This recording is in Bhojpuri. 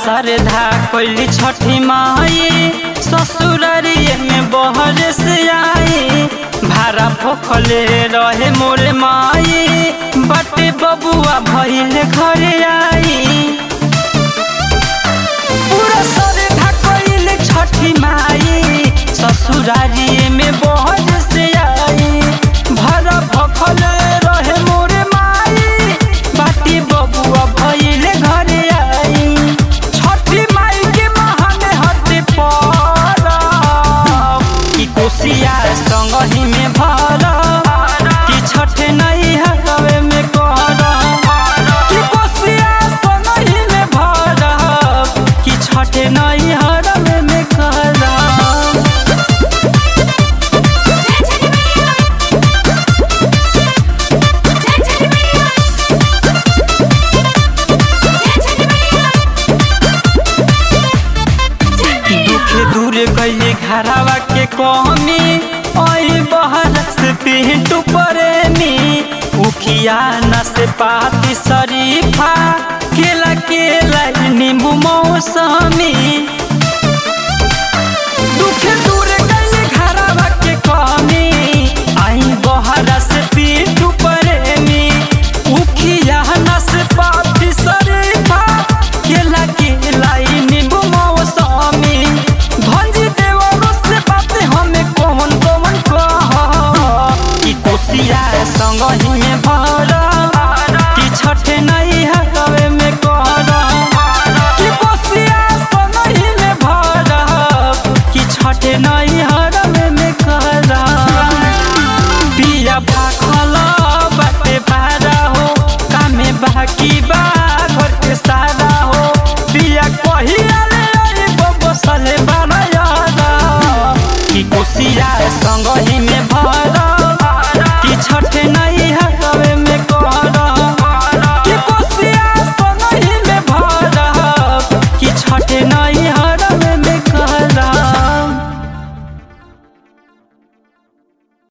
श्रद्धा कैली छठी माई ससुररिए में बहर से आई भारा भोखले रहे मोरे माई बटे बबुआ भइल घरे आई पूरा श्रद्धा कैली छठी माई ससुरारिए में बहर से आई भारा भोखले रहे मोरे माई बाटी बबुआ भइल घरे आई छठी माई के महाने हते पर कि कोसिया संगही में भर कि छठ नहीं हवे में कर कि कोसिया संगही में भर कि छठ नहीं हवे में कर दुख दूर कैले घरवा के कमी आई बहर से पिंटू प्रेमी उखिया न से पाती शरीफा केला केला नींबू मौसमी